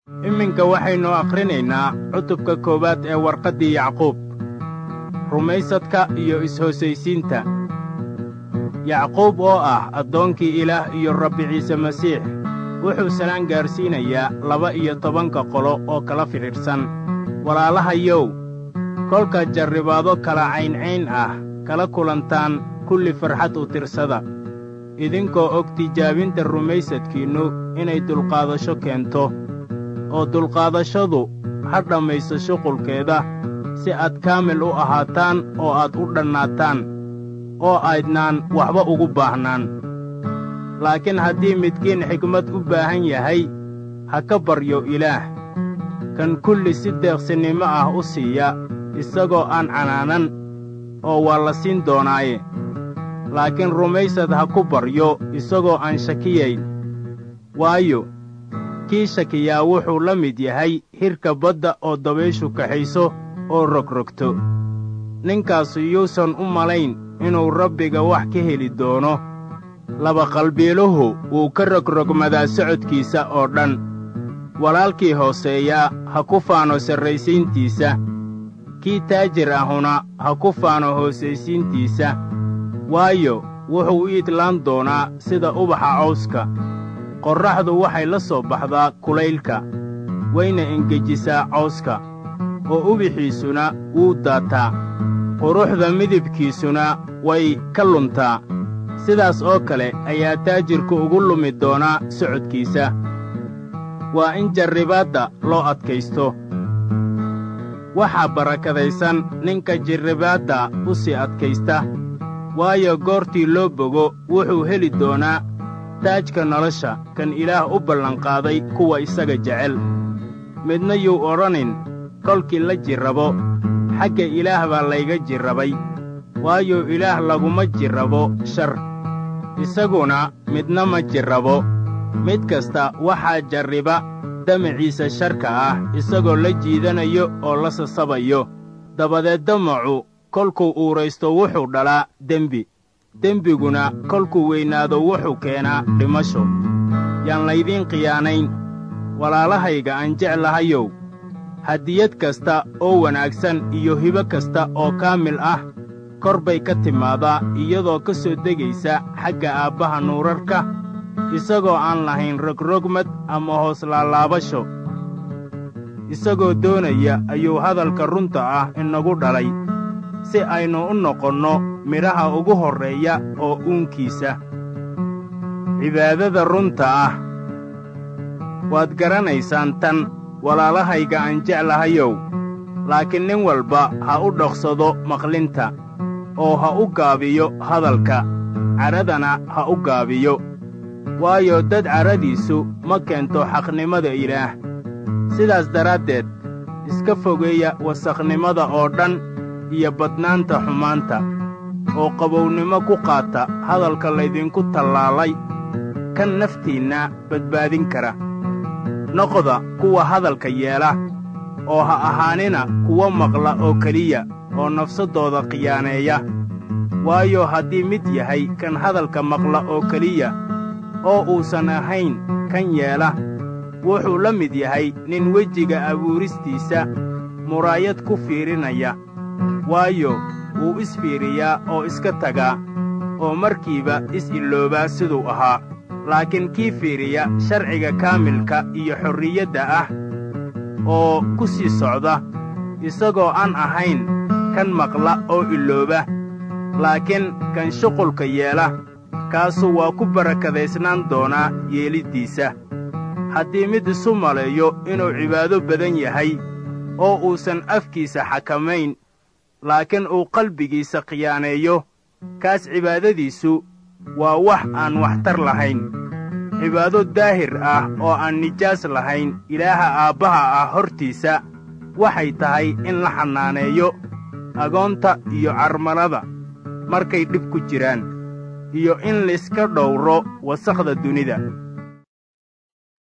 iminka waxaynu akhrinaynaa cutubka koowaad ee warqaddii yacquub rumaysadka iyo is-hoosaysiinta yacquub oo ah addoonkii ilaah iyo rabbi ciise masiix wuxuu salaan gaarsiinayaa laba iyo tobanka qolo oo kala fidhiidhsan walaalahayow kolka jarribaado kala cayncayn ah kala kulantaan kulli farxad u tirsada idinkoo og tijaabinta rumaysadkiinnu inay dulqaadasho keento oo dulqaadashadu ha dhammayso shuqulkeeda si aad kaamil u ahaataan oo aad u dhannaataan oo aydnaan waxba ugu baahnaan laakiin haddii midkiin xigmad u baahan yahay ha ka baryo ilaah kan kulli si deeqsinnimo ah u siiya isagoo aan canaanan oo waa la siin doonaaye laakiin rumaysad ha ku baryo isagoo aan shakiyayn waayo kii shakiyaa wuxuu la mid yahay hirka badda oo dabayshu kaxayso oo rogrogto ninkaasu yuusan u malayn inuu rabbiga wax ka heli doono labaqalbiiluhu wuu ka rogrogmadaa socodkiisa oo dhan walaalkii hooseeyaa ha ku faano sarraysiintiisa kii taajir ahuna ha ku faano hoosaysiintiisa waayo wuxuu u idlaan doonaa sida ubaxa cawska qorraxdu waxay la soo baxdaa kulaylka wayna engejisaa cawska oo ubixiisuna wuu daataa quruxda midibkiisuna way ka luntaa sidaas oo kale ayaa taajirku ugu lumi doonaa socodkiisa waa in jarribaadda loo adkaysto waxaa barakadaysan ninka jarribaadda u sii adkaysta waayo goortii loo bogo wuxuu heli doonaa taajka nolosha kan ilaah u ballanqaaday kuwa isaga jecel midna yuu odhanin kolkii la jirrabo xagga ilaah baa layga jirrabay waayo ilaah laguma jirrabo shar isaguna midna ma jirrabo mid kasta waxaa jarriba damaciisa sharka ah isagoo la jiidanayo oo la sasabayo dabadeed damacu kolkuu uuraysto wuxuu dhalaa dembi dembiguna kolkuu weynaado wuxuu keenaa dhimasho yaan laydiin khiyaanayn walaalahayga aan jeclahayow hadiyad kasta oo wanaagsan iyo hibo kasta oo kaamil ah kor bay ka timaadaa iyadoo ka soo degaysa xagga aabbaha nuurarka isagoo aan lahayn rogrogmad ama hoos laalaabasho isagoo doonaya ayuu hadalka runta ah inagu dhalay si aynu u noqonno midhaha ugu horreeya oo uunkiisa cibaadada runta ah waad garanaysaan tan walaalahayga aan jeclahayow laakiin nin walba ha u dhoqsado maqlinta oo ha u gaabiyo hadalka cadhadana ha u gaabiyo waayo dad cadhadiisu ma keento xaqnimada ilaah sidaas daraaddeed iska fogeeya wasakhnimada oo dhan iyo badnaanta xumaanta oo qabownimo ku qaata hadalka laydinku tallaalay kan naftiinna badbaadin kara noqda kuwa hadalka yeela oo ha ahaanina kuwa maqla oo keliya oo nafsaddooda khiyaaneeya waayo haddii mid yahay kan hadalka maqla oo keliya oo uusan ahayn kan yeela wuxuu la mid yahay nin wejiga abuuristiisa muraayad ku fiirinaya waayo wuu isfiiriyaa oo iska tagaa oo markiiba is-iloobaa siduu ahaa laakiin kii fiiriya sharciga kaamilka iyo xorriyadda ah oo ku sii socda isagoo aan ahayn kan maqla oo ilooba laakiin kan shuqulka yeela kaasu waa ku barakadaysnaan doonaa yeeliddiisa haddii mid isu maleeyo inuu cibaado badan yahay oo uusan afkiisa xakamayn laakiin uu qalbigiisa khiyaaneeyo kaas cibaadadiisu waa wax aan waxtar lahayn cibaado daahir ah oo aan nijaas lahayn ilaaha aabbaha ah hortiisa waxay tahay in la xannaaneeyo agoonta iyo carmalada markay dhib ku jiraan iyo in layska dhowro wasakhda dunida